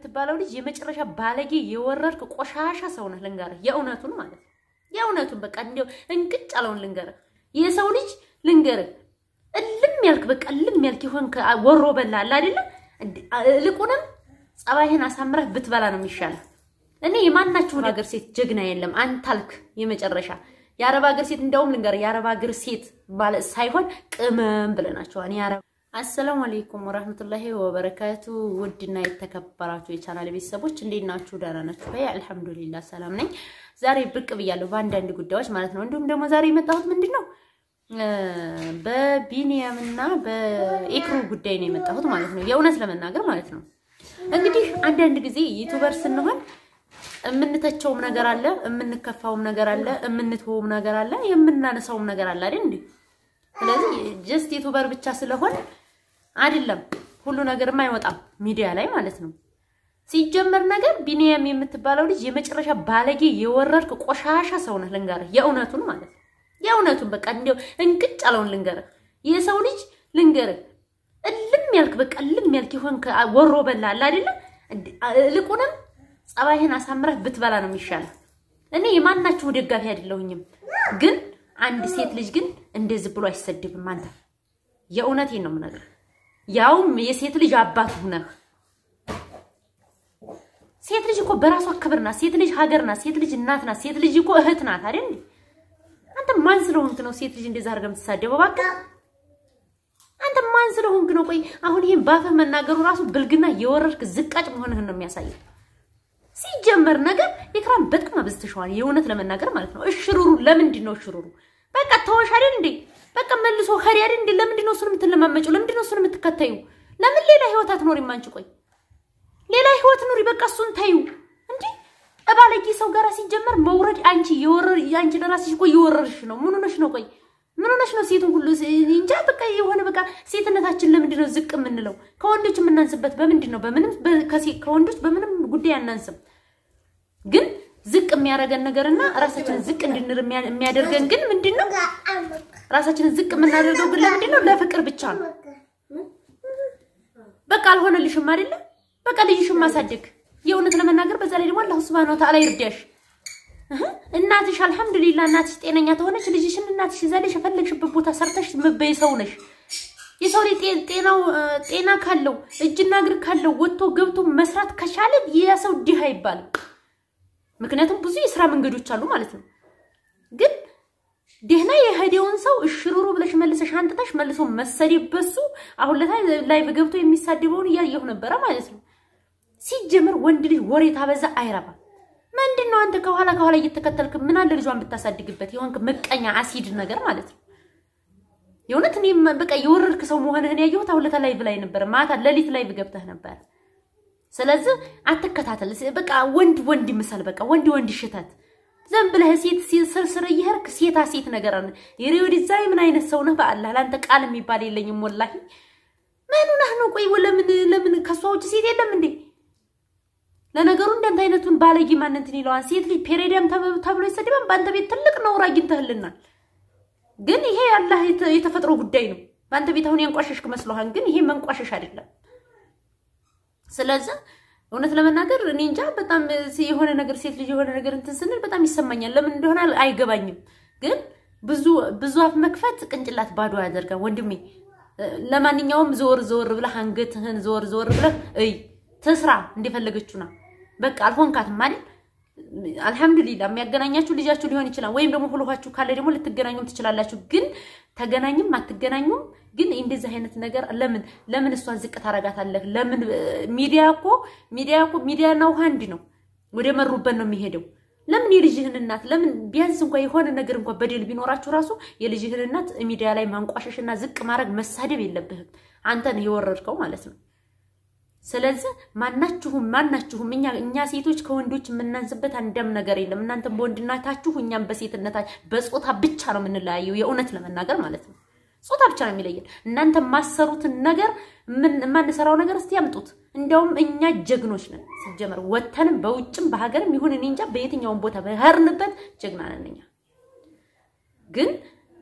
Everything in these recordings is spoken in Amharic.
የምትባለው ልጅ የመጨረሻ ባለጌ የወረድክ ቆሻሻ ሰው ነህ። ልንገርህ የእውነቱን ማለት ነው። የእውነቱን በቃ እንዲያው እንቅጭ አለውን ልንገርህ። የሰው ልጅ ልንገርህ እልም ያልክ በቃ እልም ያልክ ይሆንክ ወሮ በላ አለ አይደለ? እልቁንም ጸባይህን አሳምረህ ብትበላ ነው የሚሻለው። እኔ የማናችሁን ሀገር ሴት ጀግና የለም አንታልክ የመጨረሻ የአረብ ሀገር ሴት እንደውም ልንገርህ የአረብ ሀገር ሴት ማለት ሳይሆን ቅመም ብለናቸዋል። የአረብ አሰላሙ አለይኩም ወራህመቱላሂ ወበረካቱ። ውድና የተከበራችሁ የቻናል ቤተሰቦች እንዴት ናችሁ? ደህና ናችሁ? በይ አልሐምዱሊላህ ሰላም ነኝ። ዛሬ ብቅ ብያለሁ በአንዳንድ ጉዳዮች ማለት ነው። እንዲሁም ደግሞ ዛሬ የመጣሁት ምንድን ነው በቢኒያም እና በኤክሩ ጉዳይ ነው የመጣሁት ማለት ነው። የእውነት ለመናገር ማለት ነው እንግዲህ አንዳንድ ጊዜ ዩቱበር ስንሆን የምንተቸውም ነገር አለ፣ የምንከፋውም ነገር አለ፣ የምንትወውም ነገር አለ፣ የምናነሳውም ነገር አለ አይደል እንዴ? ስለዚህ ጀስት ዩቱበር ብቻ ስለሆን አይደለም ሁሉ ነገርም አይወጣም ሚዲያ ላይ ማለት ነው። ሲጀመር ነገር ቢኒያም የምትባለው ልጅ የመጨረሻ ባለጌ የወረድክ ቆሻሻ ሰው ነህ። ልንገርህ የእውነቱን ማለት ነው። የእውነቱን በቃ እንዲያው እንቅጭ አለውን ልንገርህ። የሰው ልጅ ልንገርህ እልም ያልክ በቃ እልም ያልክ ይሆንክ ወሮ በላ አለ አይደለ? እልቁንም ጸባይህን አሳምረህ ብትበላ ነው የሚሻለው። እኔ የማናችሁ ደጋፊ አይደለሁኝም፣ ግን አንድ ሴት ልጅ ግን እንደዚህ ብሎ አይሰድብም። አንተ የእውነቴን ነው የምነግርህ፣ ያውም የሴት ልጅ አባት ሁነህ። ሴት ልጅ እኮ በራሷ ክብር ናት። ሴት ልጅ ሀገር ናት። ሴት ልጅ እናት ናት። ሴት ልጅ እኮ እህት ናት አይደል? አንተ ማን ስለሆንክ ነው ሴት ልጅ እንደዛ አድርገህ የምትሳደበው? እባክህ አንተ ማን ስለሆንክ ነው? ቆይ አሁን ይሄን ባፈህ መናገሩ ራሱ ብልግና የወረድክ ዝቃጭ መሆንህን ነው የሚያሳየው። ሲጀመር ነገር ኤክራም በጣም አብዝተሽዋል። የእውነት ለመናገር ማለት ነው። እሽሩሩ ለምንድን ነው እሽሩሩ? በቃ ተወሽ አይደል እንዴ? በቃ መልሶ ኸሪ አይደል እንዴ? ለምንድን ነው እሱን የምትለማመጪው? ለምንድን ነው እሱን የምትከተዩ? ለምን ሌላ ህይወት አትኖሪም አንቺ? ቆይ ሌላ ህይወት ኑሪ። በቃ እሱን ታዩ እንዴ። እባለጌ ሰው ጋር ሲጀመር መውረድ አንቺ የወረር አንቺ ለራስሽ እኮ እየወረርሽ ነው። ምን ሆነሽ ነው? ቆይ ምን ሆነሽ ነው? ሴቱን ሁሉ እንጃ በቃ የሆነ በቃ ሴትነታችን ለምንድን ነው ዝቅ የምንለው? ከወንዶች የምናንስበት በምንድን ነው? በምንም ከወንዶች በምንም ጉዳይ አናንስም። ግን ዝቅ የሚያደርገን ነገርና ራሳችንን ዝቅ እንድንር የሚያደርገን ግን ምንድን ነው? ራሳችንን ዝቅ የምናደርገው ግን ለምንድን ነው? ለፍቅር ብቻ ነው። በቃ አልሆነልሽም አይደለም? በቃ ልጅሽን ማሳደግ የእውነት ለመናገር በዛ ላይ ደግሞ አላሁ ሱብሃነሁ ወተዓላ ይርዳሽ። እናትሽ አልሐምዱሊላ እናትሽ ጤነኛ ተሆነች ልጅሽን እናትሽ ይዛለሽ የፈለግሽበት ቦታ ሰርተሽ ምበይ ሰው ነሽ። የሰው ላይ ጤናው ጤና ካለው እጅና እግር ካለው ወጥቶ ገብቶ መስራት ከቻለ የሰው ድሃ አይባልም። ምክንያቱም ብዙ የስራ መንገዶች አሉ ማለት ነው። ግን ደህና የሄደውን ሰው እሽሩሩ ብለሽ መልሰሽ አንጥተሽ መልሶ መሰደብ በሱ አሁን ለታ ላይቭ ገብቶ የሚሳደበውን እያየሁ ነበረ ማለት ነው። ሲጀምር ወንድ ልጅ ወሬ ታበዛ አይረባም። ምንድን ነው አንተ ከኋላ ከኋላ እየተከተልክ ምን አለ ልጇን ብታሳድግበት የሆንክ ምቀኛ አሲድ ነገር ማለት ነው። የእውነት እኔ በቃ የወረድክ ሰው መሆንህን ያየሁት አሁን ለታ ላይቭ ላይ ነበር፣ ማታ ሌሊት ላይቭ ገብተህ ነበር። ስለዚህ አትከታተል። በቃ ወንድ ወንድ ይምሰል። በቃ ወንድ ወንድ ሽተት ዘን ብለህ ሴት ስርስር እየሄድክ ሴታ ሴት ነገር አለ። የሬው ዲዛይ ምን አይነት ሰው ነህ? በአላህ ለአንተ ቃል የሚባል የለኝም ወላሂ። ምን ሆነህ ነው? ቆይ ለምን ለምን ከሷ ውጭ ሴት የለም እንዴ? ለነገሩ እንዳንተ አይነቱን ባለጌ ማን እንትን ይለዋል? ሴት ልጅ ፔሬዲያም ተብሎ ይሰደባል። በአንተ ቤት ትልቅ ነውር አግኝተህልናል። ግን ይሄ አላህ የተፈጥሮ ጉዳይ ነው። በአንተ ቤት አሁን ያንቋሸሽክ መስሎሃል፣ ግን ይሄ መንቋሸሽ አይደለም። ስለዚህ እውነት ለመናገር እኔ እንጃ በጣም የሆነ ነገር ሴት ልጅ የሆነ ነገር እንትን ስንል በጣም ይሰማኛል። ለምን እንደሆነ አይገባኝም። ግን ብዙ ብዙ አፍ መክፈት ቅንጭላት ባዶ ያደርጋል ወንድሜ። ለማንኛውም ዞር ዞር ብለህ አንገትህን ዞር ዞር ብለህ እይ ትስራ እንደፈለገችው ና በቃ አልሆንካትም አይደል? አልሐምዱሊላ የሚያገናኛችሁ ልጃችሁ ሊሆን ይችላል። ወይም ደግሞ ሁለኋችሁ ካለ ደግሞ ልትገናኙም ትችላላችሁ። ግን ተገናኝም አትገናኙም ግን እንደዚህ አይነት ነገር ለምን ለምን እሷን ዝቅ ታረጋታለህ? ለምን ሚዲያ እኮ ሚዲያ እኮ ሚዲያና ውሃ አንድ ነው። ወደ መሩበት ነው የሚሄደው። ለምን የልጅህን እናት ለምን ቢያንስ እንኳን የሆነ ነገር እንኳን በደል ቢኖራችሁ ራሱ የልጅህን እናት ሚዲያ ላይ ማንቋሸሽና ዝቅ ማድረግ መሳደብ የለብህም። አንተን የወረድከው ማለት ነው። ስለዚህ ማናችሁም ማናችሁም እኛ እኛ ሴቶች ከወንዶች የምናንስበት አንዳም ነገር የለም። እናንተም በወንድነታችሁ እኛም በሴትነታችሁ በጾታ ብቻ ነው የምንለያየው። የእውነት ለመናገር ማለት ነው። ጾታ ብቻ ነው የሚለየን። እናንተ የማሰሩትን ነገር የማንሰራው ነገር እስቲ ያምጡት። እንዲያውም እኛ ጀግኖች ነን። ሲጀመር ወተንም በውጭም በሀገርም ይሁን እኔ እንጃ በየትኛውም ቦታ በህርንበት ጀግና ነን እኛ። ግን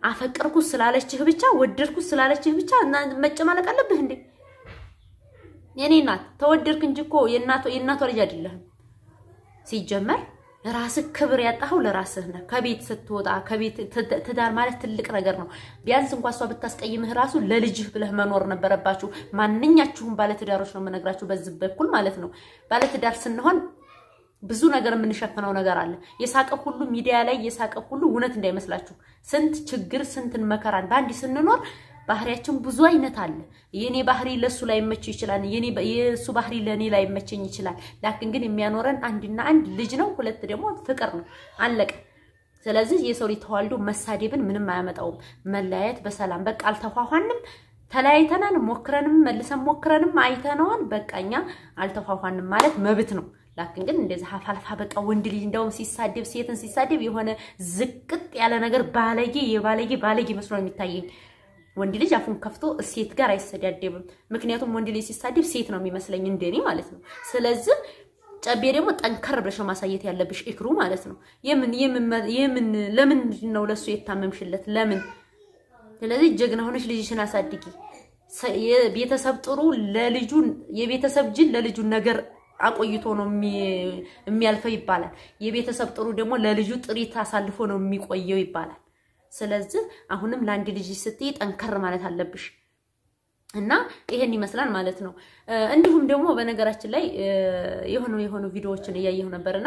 አፈቀርኩት ስላለችህ ብቻ ወደድኩት ስላለችህ ብቻ መጨማለቅ አለብህ እንዴ? የኔ እናት ተወደድክ እንጂ እኮ የእናቷ የእናቷ ልጅ አይደለህም። ሲጀመር ራስህ ክብር ያጣኸው ለራስህ ነህ። ከቤት ስትወጣ ከቤት ትዳር ማለት ትልቅ ነገር ነው። ቢያንስ እንኳን እሷ ብታስቀይምህ ራሱ ለልጅህ ብለህ መኖር ነበረባችሁ። ማንኛችሁም ባለትዳሮች ነው የምነግራችሁ በዚህ በኩል ማለት ነው። ባለትዳር ስንሆን ብዙ ነገር የምንሸፍነው ነገር አለ። የሳቀ ሁሉ ሚዲያ ላይ የሳቀ ሁሉ እውነት እንዳይመስላችሁ። ስንት ችግር ስንትን መከራን በአንድ ስንኖር ባህሪያችን ብዙ አይነት አለ። የኔ ባህሪ ለሱ ላይ መች ይችላል፣ የሱ ባህሪ ለኔ ላይ መቸኝ ይችላል። ላክን ግን የሚያኖረን አንድና አንድ ልጅ ነው። ሁለት ደግሞ ፍቅር ነው። አለቀ። ስለዚህ የሰው ልጅ ተዋልዶ መሳደብን ምንም አያመጣውም። መለያየት በሰላም በቃ አልተኳኋንም፣ ተለያይተናል፣ ሞክረንም መልሰን ሞክረንም አይተነዋል። በቃ እኛ አልተኳኋንም ማለት መብት ነው። ላክን ግን እንደዚህ ሀፋልፋ በቃ ወንድ ልጅ እንደውም ሲሳደብ ሴትን ሲሳደብ የሆነ ዝቅጥ ያለ ነገር ባለጌ የባለጌ ባለጌ መስሎ ነው የሚታየኝ። ወንድ ልጅ አፉን ከፍቶ ሴት ጋር አይሰዳደብም። ምክንያቱም ወንድ ልጅ ሲሳደብ ሴት ነው የሚመስለኝ እንደኔ ማለት ነው። ስለዚህ ጨቤ ደግሞ ጠንከር ብለሽ ማሳየት ያለብሽ እክሩ ማለት ነው። የምን የምን ለምን ነው ለሱ የታመምሽለት ለምን? ስለዚህ ጀግና ሆነሽ ልጅሽን አሳድጊ። የቤተሰብ ጥሩ ለልጁ የቤተሰብ ጅል ለልጁ ነገር አቆይቶ ነው የሚያልፈው ይባላል። የቤተሰብ ጥሩ ደግሞ ለልጁ ጥሪት አሳልፎ ነው የሚቆየው ይባላል። ስለዚህ አሁንም ለአንድ ልጅ ስትይ ጠንከር ማለት አለብሽ እና ይሄን ይመስላል ማለት ነው። እንዲሁም ደግሞ በነገራችን ላይ የሆኑ የሆኑ ቪዲዮዎችን እያየሁ ነበርና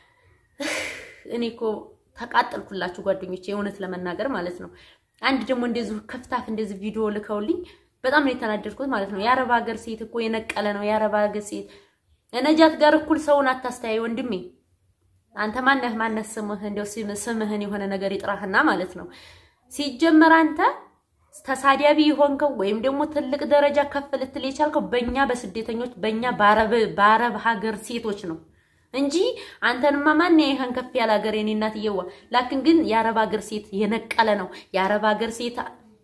እኔ እኮ ተቃጠልኩላችሁ ጓደኞቼ፣ የእውነት ለመናገር ማለት ነው። አንድ ደግሞ እንደዚሁ ከፍታፍ እንደዚህ ቪዲዮ ልከውልኝ በጣም ነው የተናደድኩት ማለት ነው። የአረብ ሀገር ሴት እኮ የነቀለ ነው የአረብ ሀገር ሴት ነጃት ጋር እኩል ሰውን አታስተያይ ወንድሜ። አንተ ማነህ ማነህ ስምህ እንደው ስምህን የሆነ ነገር ይጥራህና ማለት ነው። ሲጀመር አንተ ተሳዳቢ የሆንከው ወይም ደግሞ ትልቅ ደረጃ ከፍ ልትል የቻልከው በእኛ በስደተኞች በእኛ በአረብ ሀገር ሴቶች ነው እንጂ አንተንማ ማን ይሄን ከፍ ያለ ሀገር የኔ እናትዬዋ። ላክን ግን የአረብ ሀገር ሴት የነቀለ ነው የአረብ ሀገር ሴት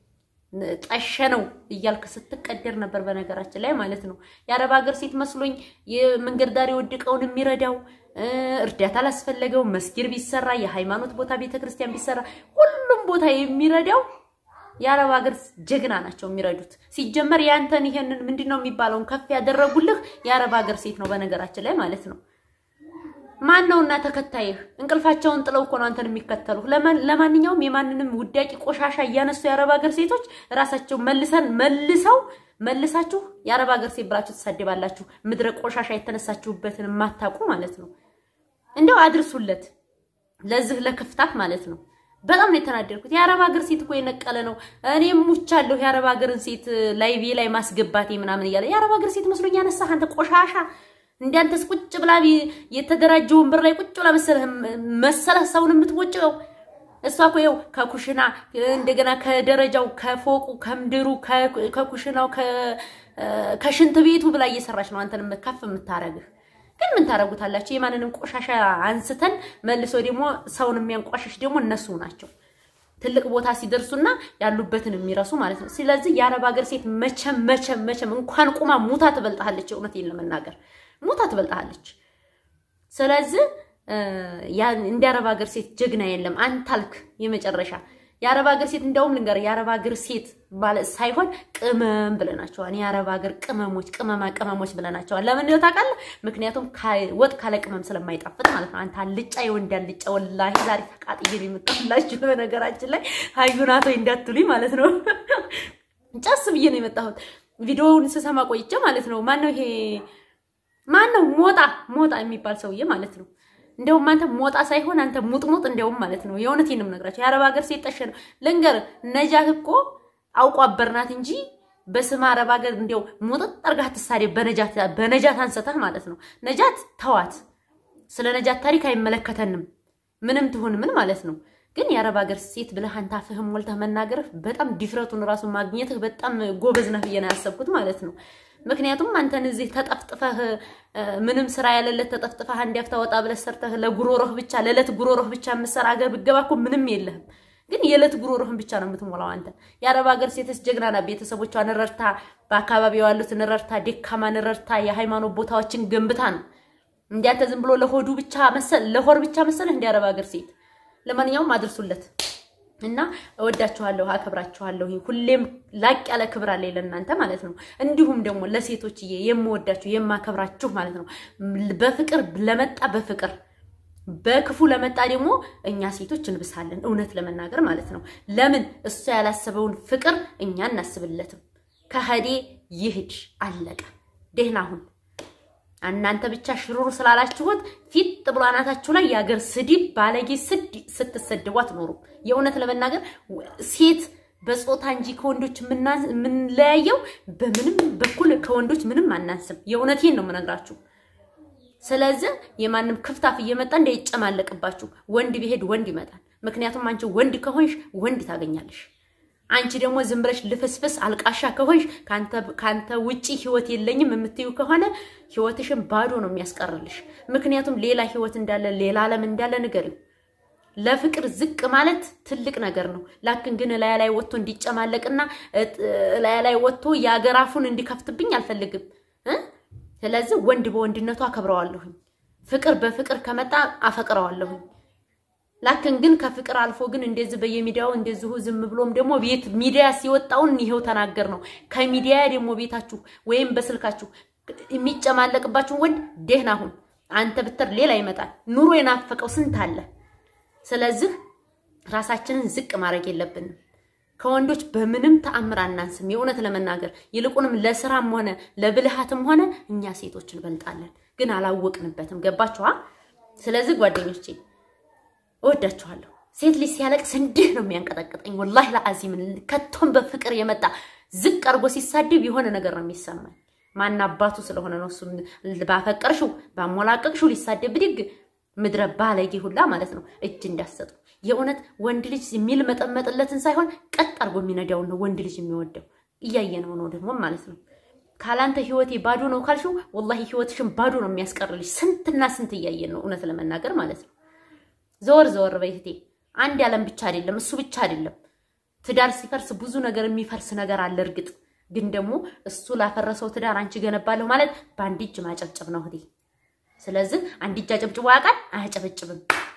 ጠሸ ነው እያልክ ስትቀደር ነበር። በነገራችን ላይ ማለት ነው የአረብ ሀገር ሴት መስሎኝ የመንገድ ዳር የወደቀውን የሚረዳው እርዳታ ላስፈለገው መስጊድ ቢሰራ የሃይማኖት ቦታ ቤተክርስቲያን ቢሰራ ሁሉም ቦታ የሚረዳው የአረብ ሀገር ጀግና ናቸው የሚረዱት። ሲጀመር ያንተን ይሄንን ምንድን ነው የሚባለውን ከፍ ያደረጉልህ የአረብ ሀገር ሴት ነው በነገራችን ላይ ማለት ነው። ማን ነውና ተከታይህ? እንቅልፋቸውን ጥለው እኮ ነው አንተን የሚከተሉ። ለማንኛውም የማንንም ውዳቂ ቆሻሻ እያነሱ የአረብ ሀገር ሴቶች ራሳቸው መልሰን መልሰው መልሳችሁ የአረብ ሀገር ሴት ብላችሁ ትሳደባላችሁ። ምድረ ቆሻሻ የተነሳችሁበትን የማታውቁ ማለት ነው። እንደው አድርሱለት ለዚህ ለክፍታት ማለት ነው። በጣም ነው የተናደድኩት። የአረብ ሀገር ሴት እኮ የነቀለ ነው። እኔም ሙቻለሁ የአረብ ሀገርን ሴት ላይቬ ላይ ማስገባቴ ምናምን እያለ የአረብ ሀገር ሴት መስሎኝ ያነሳህ አንተ ቆሻሻ እንዳንተስ ቁጭ ብላ የተደራጀ ወንበር ላይ ቁጭ ብላ መሰለህ መሰለህ ሰውን የምትወጭው። እሷ እኮ ይኸው ከኩሽና እንደገና ከደረጃው ከፎቁ ከምድሩ ከኩሽናው ከሽንት ቤቱ ብላ እየሰራች ነው አንተን ከፍ የምታረግህ። ግን ምን ታረጉታላችሁ? የማንንም ቆሻሻ አንስተን መልሶ ደግሞ ሰውን የሚያንቋሽሽ ደግሞ እነሱ ናቸው። ትልቅ ቦታ ሲደርሱና ያሉበትን የሚረሱ ማለት ነው። ስለዚህ የአረብ ሀገር ሴት መቼም መቼም መቼም እንኳን ቁማ ሙታ ትበልጣለች። እውነቴን ለመናገር ሙታ ትበልጣለች። ስለዚህ እንደ አረብ ሀገር ሴት ጀግና የለም። አንታልክ የመጨረሻ የአረብ ሀገር ሴት እንደውም ልንገር፣ የአረብ ሀገር ሴት ማለት ሳይሆን ቅመም ብለናቸዋል። የአረብ ሀገር ቅመሞች፣ ቅመማ ቅመሞች ብለናቸዋል። ለምን ነው ታውቃለህ? ምክንያቱም ወጥ ካለ ቅመም ስለማይጣፍጥ ማለት ነው። አንተ አልጫ የወንድ አልጫ፣ ወላሂ ዛሬ ተቃጥዬ ነው የመጣሁላችሁ። በነገራችን ላይ ሀዩናቶ እንዳትሉኝ ማለት ነው። ጨስ ብዬ ነው የመጣሁት ቪዲዮውን ስሰማ ቆይቼ ማለት ነው። ማነው ይሄ ማነው ሞጣ ሞጣ የሚባል ሰውዬ ማለት ነው። እንደውም አንተ ሞጣ ሳይሆን አንተ ሙጥሙጥ እንደውም ማለት ነው። የእውነቴን ነው የምነግራቸው። የአረብ ሀገር ሴት ጠሸ ነው ልንገር። ነጃት እኮ አውቋ አበርናት እንጂ በስመ አረብ ሀገር እንደው ሙጥጥ አርጋህ ትሳዴ በነጃት በነጃት አንሰተህ ማለት ነው። ነጃት ተዋት። ስለ ነጃት ታሪክ አይመለከተንም። ምንም ትሁን ምን ማለት ነው። ግን የአረብ ሀገር ሴት ብለህ አንተ አፍህም ሞልተህ መናገርህ በጣም ዲፍረቱን ራሱ ማግኘትህ በጣም ጎበዝ ነህ ብዬ ነው ያሰብኩት ማለት ነው። ምክንያቱም አንተን እዚህ ተጠፍጥፈህ ምንም ስራ ያለለት ተጠፍጥፈህ አንድ ያፍታ ወጣ ብለህ ሰርተህ ለጉሮሮህ ብቻ ለዕለት ጉሮሮህ ብቻ የምትሰራ አገር ብትገባ እኮ ምንም የለህም። ግን የዕለት ጉሮሮህን ብቻ ነው የምትሞላው አንተ። የአረብ ሀገር ሴትስ ጀግና ናት። ቤተሰቦቿን ረድታ፣ በአካባቢው ያሉትን ረድታ፣ ደካማን ረድታ፣ የሃይማኖት ቦታዎችን ገንብታ ነው። እንዲያንተ ዝም ብሎ ለሆዱ ብቻ መሰል ለሆር ብቻ መሰለህ እንደ አረብ ሀገር ሴት። ለማንኛውም አድርሱለት እና እወዳችኋለሁ፣ አከብራችኋለሁ። ሁሌም ላቅ ያለ ክብር አለ ለእናንተ ማለት ነው። እንዲሁም ደግሞ ለሴቶችዬ የምወዳችሁ የማከብራችሁ ማለት ነው። በፍቅር ለመጣ በፍቅር በክፉ ለመጣ ደግሞ እኛ ሴቶች እንብሳለን። እውነት ለመናገር ማለት ነው። ለምን እሱ ያላሰበውን ፍቅር እኛ እናስብለትም። ከሄዴ ይሂድ፣ አለቀ። ደህና አሁን እናንተ ብቻ ሽሩሩ ስላላችሁት ፊት ብሎ አናታችሁ ላይ የአገር ስድብ ባለጌ ስድ ስትሰድቡ አትኖሩም። የእውነት ለመናገር ሴት በጾታ እንጂ ከወንዶች የምንለያየው በምንም በኩል ከወንዶች ምንም አናንስም። የእውነቴን ነው የምነግራችሁ። ስለዚህ የማንም ክፍታፍ እየመጣ እንዳይጨማለቅባችሁ። ወንድ ቢሄድ ወንድ ይመጣል። ምክንያቱም አንቺ ወንድ ከሆንሽ ወንድ ታገኛለሽ። አንቺ ደግሞ ዝም ብለሽ ልፍስፍስ አልቃሻ ከሆንሽ ከአንተ ውጪ ህይወት የለኝም የምትዩ ከሆነ ህይወትሽን ባዶ ነው የሚያስቀርልሽ። ምክንያቱም ሌላ ህይወት እንዳለ ሌላ ዓለም እንዳለ ንገሪው። ለፍቅር ዝቅ ማለት ትልቅ ነገር ነው። ላክን ግን እላያ ላይ ወጥቶ እንዲጨማለቅና እላያ ላይ ወጥቶ የአገር አፉን እንዲከፍትብኝ አልፈልግም። ስለዚህ ወንድ በወንድነቱ አከብረዋለሁኝ። ፍቅር በፍቅር ከመጣ አፈቅረዋለሁኝ። ላክን ግን ከፍቅር አልፎ ግን እንደዚህ በየሚዲያው እንደዚሁ ዝም ብሎም ደግሞ ቤት ሚዲያ ሲወጣውን ይሄው ተናገር ነው። ከሚዲያ ደግሞ ቤታችሁ ወይም በስልካችሁ የሚጨማለቅባችሁን ወንድ ደህና ሁን። አንተ ብትር ሌላ ይመጣል። ኑሮ የናፈቀው ስንት አለ። ስለዚህ ራሳችንን ዝቅ ማድረግ የለብንም። ከወንዶች በምንም ተአምር አናንስም። የእውነት ለመናገር ይልቁንም ለስራም ሆነ ለብልሃትም ሆነ እኛ ሴቶች እንበልጣለን፣ ግን አላወቅንበትም። ገባችኋ? ስለዚህ ጓደኞቼ እወዳችኋለሁ። ሴት ልጅ ሲያለቅስ እንዲህ ነው የሚያንቀጠቅጠኝ። ወላሂ ለአዚም ከቶም በፍቅር የመጣ ዝቅ አድርጎ ሲሳድብ የሆነ ነገር ነው የሚሰማኝ። ማን አባቱ ስለሆነ ነው እሱ ባፈቀርሽው ባሞላቀቅሽው ሊሳደብ ብድግ ምድረ ባለጌ ሁላ ማለት ነው። እጅ እንዳሰጡ የእውነት ወንድ ልጅ የሚል መጠመጥለትን ሳይሆን ቀጥ አድርጎ የሚነዳውን ነው ወንድ ልጅ የሚወደው። እያየነው ነው ደግሞ ማለት ነው። ካላንተ ህይወቴ ባዶ ነው ካልሽው ወላሂ ህይወትሽን ባዶ ነው የሚያስቀርልሽ። ስንትና ስንት እያየን ነው እውነት ለመናገር ማለት ነው። ዘወር ዘወር በይህቴ አንድ ያለም ብቻ አይደለም እሱ ብቻ አይደለም። ትዳር ሲፈርስ ብዙ ነገር የሚፈርስ ነገር አለ። እርግጥ ግን ደግሞ እሱ ላፈረሰው ትዳር አንቺ ገነባለሁ ማለት በአንድ እጅ ማጨብጨብ ነው እህቴ። ስለዚህ አንድ እጅ አጨብጭቦ ያውቃል? አያጨበጭብም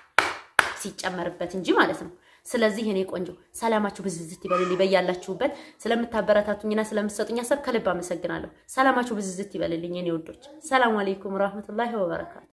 ሲጨመርበት እንጂ ማለት ነው። ስለዚህ እኔ ቆንጆ ሰላማችሁ ብዝዝት ይበልልኝ በያላችሁበት። ስለምታበረታቱኝና ስለምትሰጡኝ ሀሳብ ከልብ አመሰግናለሁ። ሰላማችሁ ብዝዝት ይበልልኝ የኔ ውዶች። ሰላም አለይኩም ወራህመቱላሂ ወበረካቱ